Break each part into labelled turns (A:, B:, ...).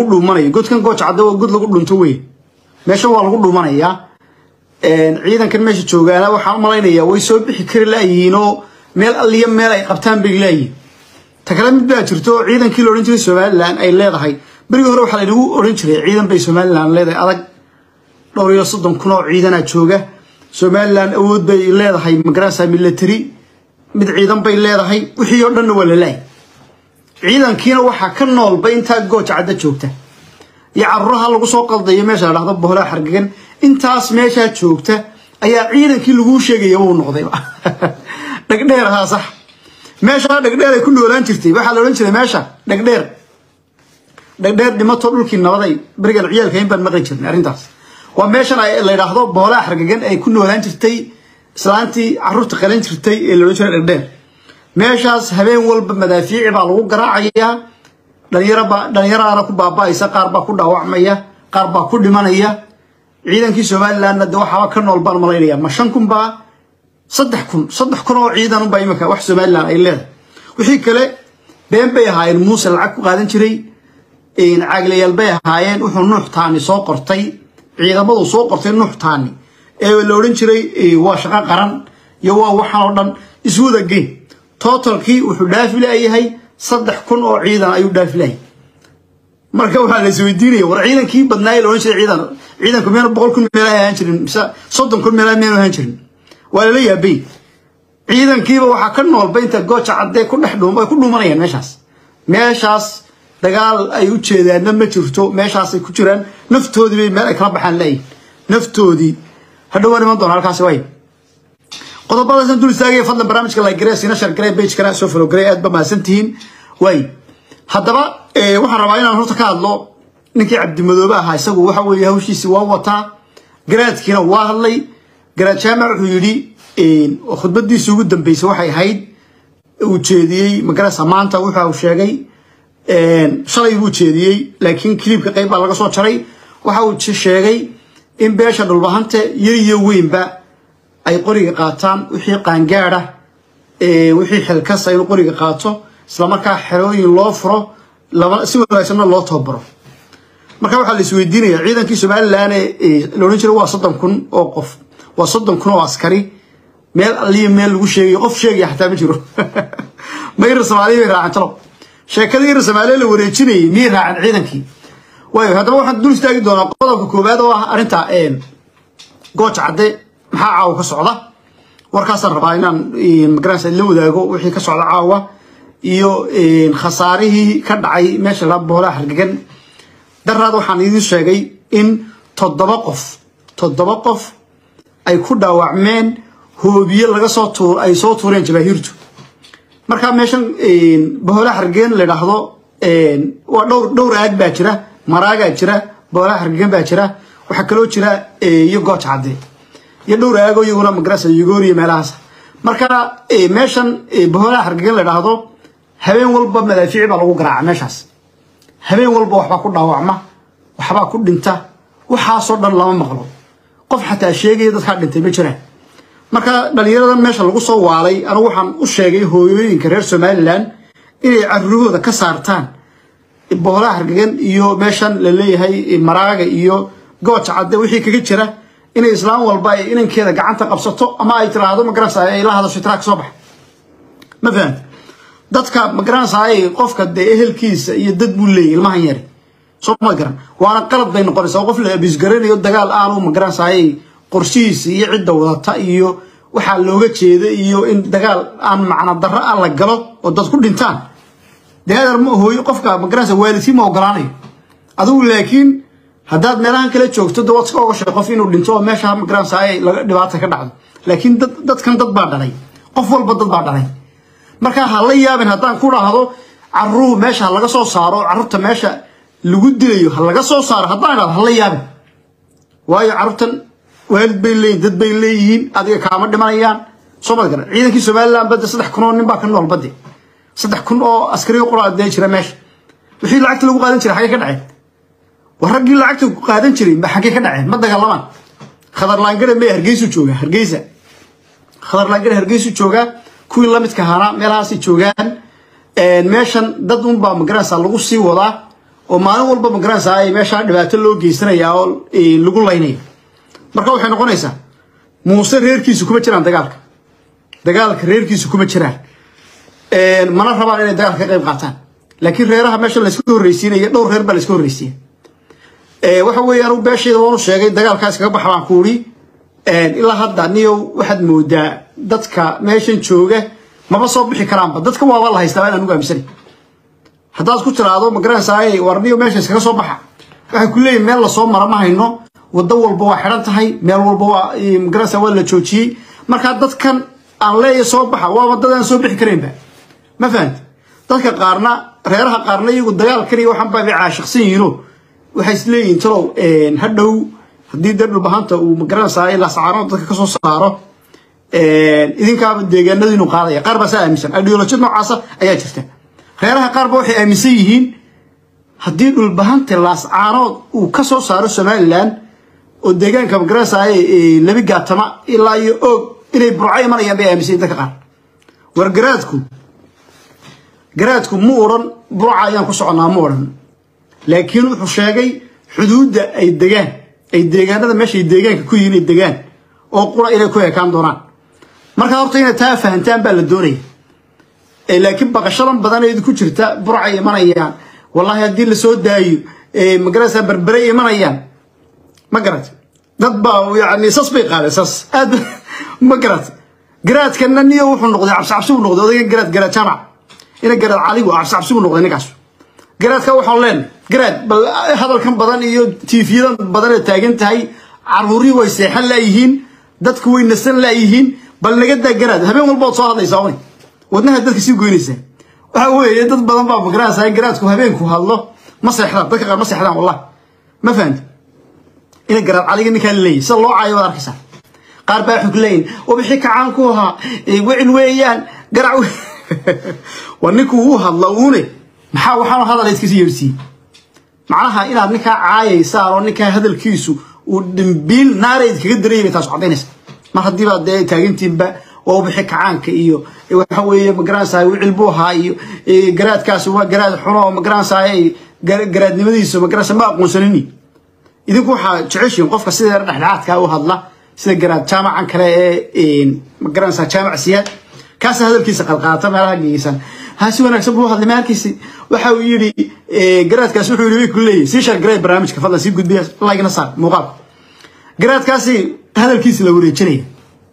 A: dhuumanayo godkan gooja cadde waa god lagu dhunto wey meeshan waa lagu dhuumanayaa ciidankan meesha joogaana waxaan u malaynayaa way soo bixi kari laayihiin oo meel alliya meel ay qabtaan bay laayihiin ta kale mid baa jirto oo ciidankii la odhan jiray somalilan ay leedahay berigii hore waxaa laynagu odhan jiray ciidan bay somalilan leedahay adag dhowr iyo soddon kun oo ciidanaa jooga somalilan awood bay leedahay magarasa military mid ciidan bay leedahay wixii oo dhanna waa la laayay ciidankiina waxaa ka noolba intaa gooja cadda joogta iyo caruuraha lagu soo qaldayo meesha la dhahdo boholaa xargagan intaas meeshaa joogta ayaa ciidankii laguu sheegaya uu noqdayba dhegdheer haa sax meeshaa dhegdheer ay ku noolaan jirtay waxaa la odhan jiray meesha dhegdheer dhegdheer dhimato dhulkii nabaday berigan ciyaalka in baan maqli jirnay arrintaas waa meeshan la yidhaahdo boolaa xargagan ay ku noolaan jirtay islaantii caruurta qalan jirtay ee la odhan jiray dhegdheer meeshaas habeen walba madaafiici baa lagu garaacayaa dhalinyaraba dhalinyaraana ku baaba'aysa qaar baa ku dhaawacmaya qaar baa ku dhimanaya ciidankii somalilandna de waxaaba ka nool baan malaynaya ma shan kun baa saddex kun saddex kun oo ciidan unbaa imika wax somaliland ay leedahay wixii kale been bay ahaayeen muuse lacag ku qaadan jiray caaglayaal bay ahaayeen wuxuu nuux taani soo qortay ciidamadu soo qortay nuux taani ee la odhan jiray waa shaqo qaran iyo waa waxaan oo dhan iswada geyn totalkii wuxuu dhaafi layahay saddex kun oo ciidan ayuu dhaafi lahay marka waxaa la isweydiinaya war ciidankii badnaayee la odhan jiray ciidan ciidanku meel boqol kun meelaha ahaan jirin mise soddon kun meelaha meelu ahaan jirin waa lala yaabay ciidankiiba waxaa ka noolba inta gooja caddee ku dhex dhuum ay ku dhuumanayaan meeshaas meeshaas dagaal ay u jeedaanna ma jirto meeshaasay ku jiraan naftoodii bay meel ay kala baxaan laayihin naftoodii hadhowaan iman doona halkaasi waay qodobadaasna dul istaagaya fadlan barnaamijka like garee sina share garee page kana soo follow garee aad ba mahadsan tihiin waay haddaba waxaan rabaa inaan horta ka hadlo ninkii cabdimadoobe ahaa isagu waxa weeye hawshiisi waa wataa garaadkiina waa hadlay garaad jaamac wuxuu yidhi khudbadiisa ugu dambeysay waxay ahayd uu jeediyey magarasa maanta wuxuu sheegay shalay buu jeediyey laakiin kiliibka qayb baa laga soo jaray waxa uu sheegay in beesha dhulbahante yar iyo weynba ay qoriga qaataan wixii qaangaada wixii xilkasa inuu qoriga qaato islamarkaa xerooyin loo furo si wanaagsanna loo tababaro marka waxaa la isweydiinaya ciidankii somalilan la odhan jiray waa soddon kun oo qof waa soddon kun oo askari meel alliya meel lagu sheegayo qof sheegaya xataa ma jiro ma irir soomaaliya bay raaceen talo sheekadii irir soomaaliya la wareejinayay miyay raaceen ciidankii waayo haddaba waxaan dul istaagi doonaa qodobka koowaad oo ah arrinta gooja cadde maxaa caawa ka socda warkaasaan rabaa inaan magarasa la wadaago wixii ka socda caawa iyo khasaarihii ka dhacay meesha la boolaha hargegan daraad waxaan idiin sheegay in toddoba qof toddoba qof ay ku dhaawacmeen hoobiye laga soo tuur ay soo tuureen jabaahiirtu markaa meeshan boolaha hargegan la idhaahdo waa dhowr dhowr aag baa jira maraagaa jira boolaha hargegan baa jira waxaa kaloo jira iyo gooja cadde iyo dhowr aago iyaguna magarasa yugooriya meelahaas marka meeshan boolaha hargegan la idhaahdo habeen walba madaafiici baa lagu garaaca meeshaas habeen walba waxbaa ku dhaawacma waxbaa ku dhinta waxaasoo dhan lama maqlo qof xataa sheegaya dadkaa dhintay ma jiraan marka dhalinyaradan meesha lagu soo waalay anigu waxaan u sheegay hooyooyinka reer somalilan inay carurahooda ka saartaan boolaha hargegan iyo meeshan la leeyahay maraaga iyo gooja cadde wixii kaga jira inay islaam walba ay inankeeda gacanta qabsato ama ay tiraahdo magarasa ay la hadasho tiraag soo bax ma fahamta dadka magaranaysaay qofka dee ehelkiisa iyo dad buu leeyahy ilmahan yari soo ma garan waana qalad bay noqonaysaa qof la abisgaranayo dagaal aanu magaranaysaay qorshihiisa iyo cidda wadata iyo waxaa looga jeeda iyo in dagaal aan macna darro ah la galo oo dad ku dhintaan dee adeer ma hooyo qofka magaranaysa waalidkii ma ogolaanayo adigu laakiin haddaad meelahan kala joogto de waad iska ogashay qof inuu dhinto oo meesha magaranaysaay laga dhibaata ka dhacdo laakiin dad dadkan dad baa dhalay qof walba dad baa dhalay markaa ha la yaabin haddaan ku dhahdo carruur meesha ha laga soo saaro carruurta meesha lagu dilayo ha laga soo saaro haddaan idhahdo ha la yaabin waayo carruurtan waalid bay leeyihin dad bay leeyihiin adiga kaama dhimanayaan soo mad garan ciidankii somaliland badde saddex kun oo nin baa ka nool badde saddex kun oo askariga qura dee jira meesha wixii lacagta lagu qaadan jiray xaggee ka dhaceen war raggii lacagta qaadan jiray xaggee ka dhaceen ma dagaalamaan khadarlaangare mee hargeysu jooga hargeysa khadarlaangare hargeysu joogaa kuwii lamidka ahaana meelahaasay joogaan meeshan dad unbaa magaranaysa lagu sii wadaa oo maalin walba magaranaysaa ay meeshaa dhibaato loo geysanaya oo lagu laynaya marka waxay noqonaysaa muuse reerkiisu kuma jiraan dagaalka dagaalka reerkiisu kuma jiraan mana rabaan inay dagaalka ka qayb qaataan laakiin reeraha meesha layska horreysiinaya dhowr reer baa layska horreysiiya waxa weeye anugu beeshayda waanu sheegay dagaalkaas kaga baxa baan ku uri ilaa hadda niyow waxaad moodaa dadka meeshan jooga maba soo bixi karaanba dadka waaba la haystaa in anugu aaminsanay haddaad ku tiraahdo magaranaysaa war niyo meesha iskaga soo baxa waxay ku leeyihin meel lasoo mara ma hayno waddo walba waa xidhan tahay meel walba waa magaranaysaa waa la joojiyey markaa dadkan aan leeya soo baxa waa waddadaan soo bixi karaynba ma fahamti dadka qaarna reeraha qaarna iyagu dagaalkan iyo waxaan baa bay caashiqsan yihiinoo waxay is leeyihiin talow hadhow haddii dee dhulbahanta uu magaranaysaa lasacaano dadka kasoo saaro idinkaaba deegaanadiinu qaadaya qaar baa saa aaminsan ideolojiyad noocaasa ayaa jirta reeraha qaarba waxay aaminsan yihiin haddii dhulbahanta laascaanood uu ka soo saaro somalilan oo deegaanka magaranaysaa labi gaatama ilaa iyo oog inay burco imanayaan bay aaminsan yihin dadka qaar war garaadku garaadku mu odhan burca ayaan ku soconaa mu odhan laakiin wuxuu sheegay xuduudda ay degaan ay deegaanada meeshaay deegaanka ku yihiin ay degaan oo qura inay ku ekaan doonaan markaa horta inay taa fahantaan baa la doonaya laakiin baqashadan badan ee ku jirta burcay imanayaan wallahi haddii lasoo daayo magaraysaa berbere imanayaan ma garat dad baa yani sas bay qaadeen sas aad ma garat garaadkana niyo wuxuu noqday cabsicabsi buu noqday odaygan garaad garaad jaamac ina garaad caligu cabsicabsi buu noqday ninkaas garaadka waxaan leenahay garaad bal hadalkan badan iyo tiifiyadan badan ee taagan tahay caruurii way seexan laayihiin dadku way nasan laayihiin bal naga daa garaad habeen walba ood soo hadlaysaa wy wadnaha dadka sii goynaysaa waxa weeye dad badan baa magaranaysaa garaadku habeenku hadlo ma seexdaan dadka qaar ma seexdaan wallahi ma fahamti ina garaad caliga ninkaa leeyahy sida loo caayo waad arkaysaa qaar baa xog leeyin wabixi kacaan ku ahaa wicin weeyaan garac waa ninkuu u hadla uune maxaa waxaan hadal iskasi yeersiiyey macnaha inaad ninkaa caayaysaan oo ninkaa hadalkiisu uu dhimbiil naarayd kaga darayay bay taas cadaynaysa mar haddiibaa dee taagantiinba waa ubixi kacaanka iyo waxa weeye magaranaysaa wicil buu ahaa iyo garaadkaasi waa garaad xuno oo magaranaysaa garaadnimadiisa magaranaysa ma aqoonsanini idinku waxaa jeceshiin qofka sida dhexdhexaadka u hadla sida garaad jaamacan kale ee magaranaysaa jaamac siyaad kaasa hadalkiisa qalqaata meelaha geysan ha si wanaagsan buu hadlay maalkiisi waxa uu yidhi garaadkaasi wuxuu yidhi way ku leeyahy sii shar garay barnaamijka fadlan sii gudbiya lagna saar muuqaalka garaadkaasi hadalkiisa la wareejinaya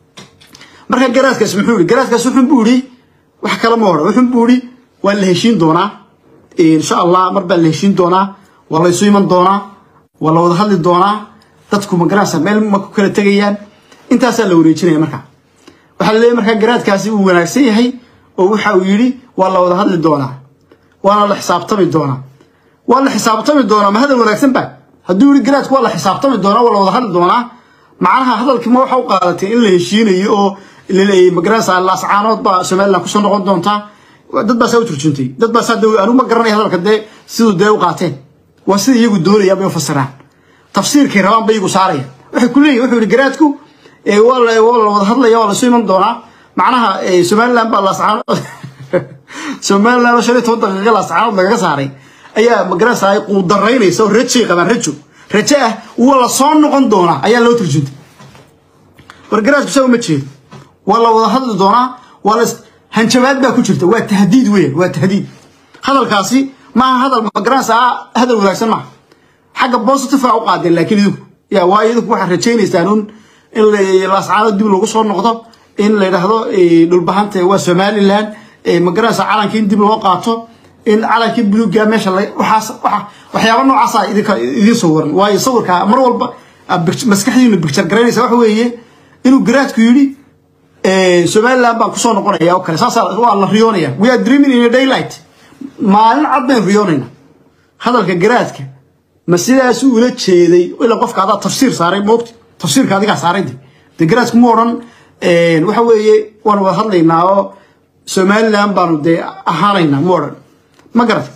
A: marka garaadkaas muxuu yidhi garaadkaas wuxun buu yidhi wax kale ma odhan wuxun buu yidhi waa la heshiin doonaa insha allah mar baa la heshiin doonaa waa la isu iman doonaa waa la wada hadli doonaa dadku magaranaysa meel ma ku kala tegayaan intaasaa la wareejinaya marka waxaa la leeyahy markaa garaadkaasi uu wanaagsan yahay oo waxa uu yidhi waa la wada hadli doonaa waana la xisaabtami doonaa waa la xisaabtami doonaa ma hadal wanaagsan ba hadduu yidhi garaadku waa la xisaabtami doonaa waa la wada hadli doonaa macnaha hadalkii ma waxa u qaadatay in la heshiinayo oo laleeyay magaranaysaa laascaanood baa somaliland kusoo noqon doontaa dad baa saa u turjuntay dad baa saa anigu ma garanaya hadalka dee siduu dee u qaateen waa sida iyagu doonayaan bay u fasiraan tafsiirkay rabaan bay iyagu saarayaan waxay ku leeyihin wuxuu yidhi garaadku waa la wada hadlaya waa lasu iman doonaa macnaha somaliland baa laascaanood somaliland oo shan iyo toban daqiiqa laascaanood lagaga saaray ayaa magaranaysaa quudaraynaysa oo rajay qabaan rajo rajo ah waa la soo noqon doonaa ayaa loo turjuntay war garaadku saa uma jeedo waa la wada hadli doonaa waa la hanjabaad baa ku jirta waa tahdiid weyn waa tahdiid hadalkaasi maaha hadal magaranaysaa hadal wanaagsan maaha xagga positive u qaadeen laakiin idinku ya waayo idinku waxaad rajaynaysaan un in laascaano dib lagu soo noqdo in la yidhaahdo dhulbahanta waa somaliland magaranaysaa calankii in dib loo qaato in calankii buluuga meesha waxaas waxyaaba noocaasa idinka idiin sawiran waayo sawirka mar walba maskaxdiinu bicture garaynaysa waxa weeye inuu garaadku yidhi somaliland baan kusoo noqonaya oo kale saasa waa la riyoonaya we are dreaming in a daylight maalin cad bayn riyoonayna hadalka garaadka ma sidaas ula jeeday ilaa qofka adaa tafsiir saaray moogta tafsiirka adigaa saaray de de garaadku ma odhan waxa weeye waan wada hadlaynaa oo somaliland baanu dee ahaanaynaa ma odhan ma garat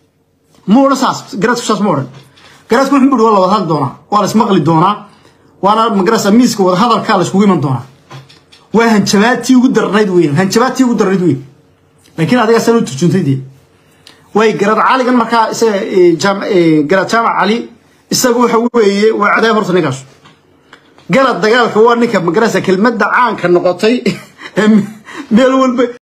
A: ma odhan saas garaadku saas ma odhan garaadku wuxuu buri waa la wada hadli doonaa waa la ismaqli doonaa waana magarasa miiska wada hadalkaa la iskugu iman doonaa waa hanjabaadtii ugu darnayd weyn hanjabaadtii ugu darnayd weyn laakiin adigaa san u turjuntay dee way garad caligan markaa isaga garad jaamac cali isaga waxa weeye waa cadaab horta ninkaas galad dagaalka waa ninka magarasa kelmadda caanka noqotay meel walba